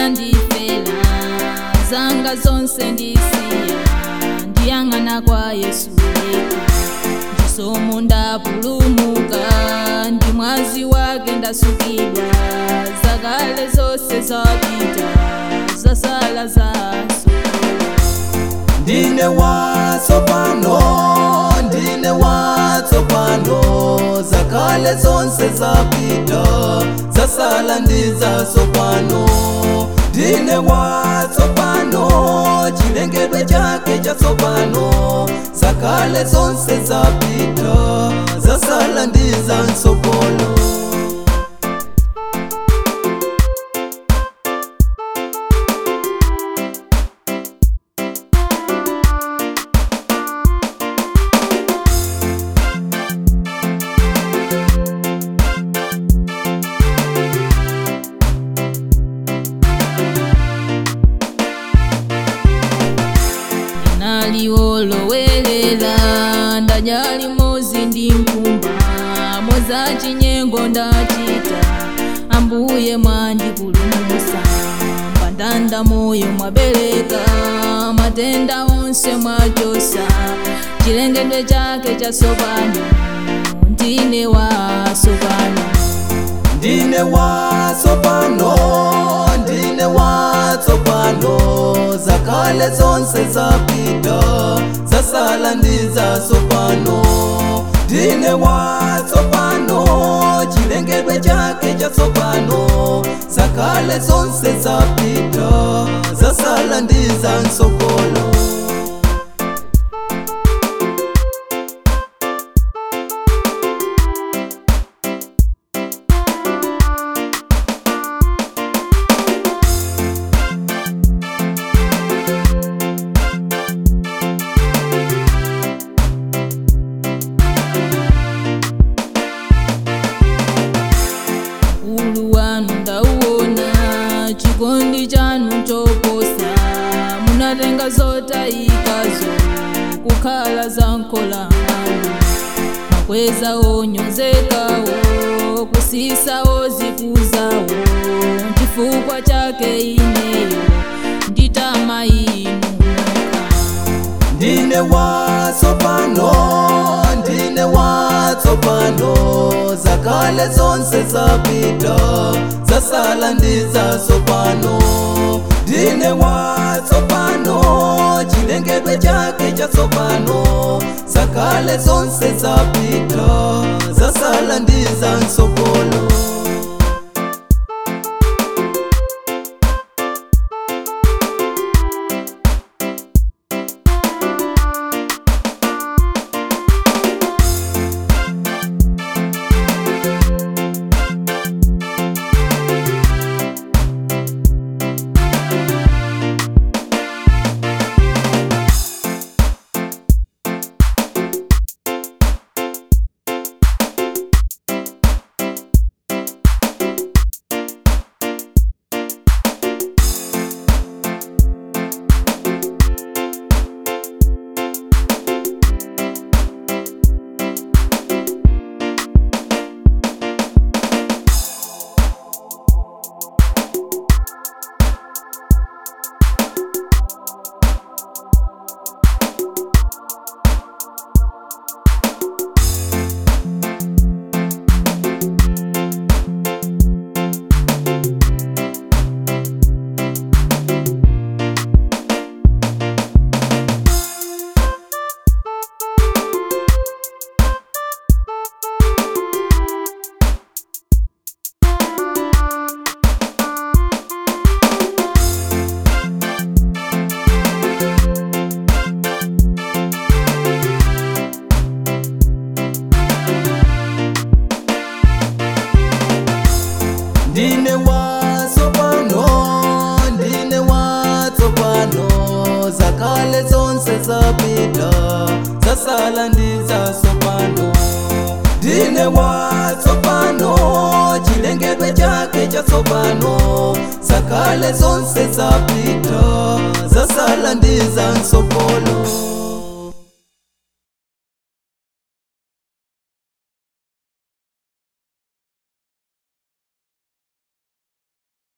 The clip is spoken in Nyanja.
anandifela zanga zonse ndisiya ndiyang'ana kwa yesu yekha chisomo ndapulumuka ndi mwazi wake ndasukidwa zakale zonse zapita zasala zaso ndine watsopano ndine watsopano zakale zonse zapita zasala ndizatsopano ndine watsopano chilengedwe chake chatsopano zakale zonse zapita zasala ndizantsopolo naliwolowelela ndadya limodzi ndi nkumba moza chinyengo ndachita ambuye mwandipulumutsa mbandanda moyo mwabereka matenda onse mwachotsa chilengedwe chake chatsopano ndine watsopano ndine watsopano ndine watsopano zakale zonse zapita zasala ndizatsopano ndine watsopano chilengedwe chake chatsopano zakale zonse zapita zasala ndizantsopolo ulu wanu ndauona chikondi chanu choposa munatenga zotayikazo kukhala za nkola anu makweza onyozekawo kusisawo zikuzawo chifukwa chake ineyo nditama inu ndine watsopano ndine watsopano zakale zonse zapita zasala ndizatsopano ndine watsopano chilengedwe chake chatsopano zakale zonse zapita zasala ndizantsopolo ndine watsopano ndine watsopano zakale zonse zapita zasala ndizatsopano ndine watsopano chilengedwe chake chatsopano zakale zonse zapita zasala ndizantsopolo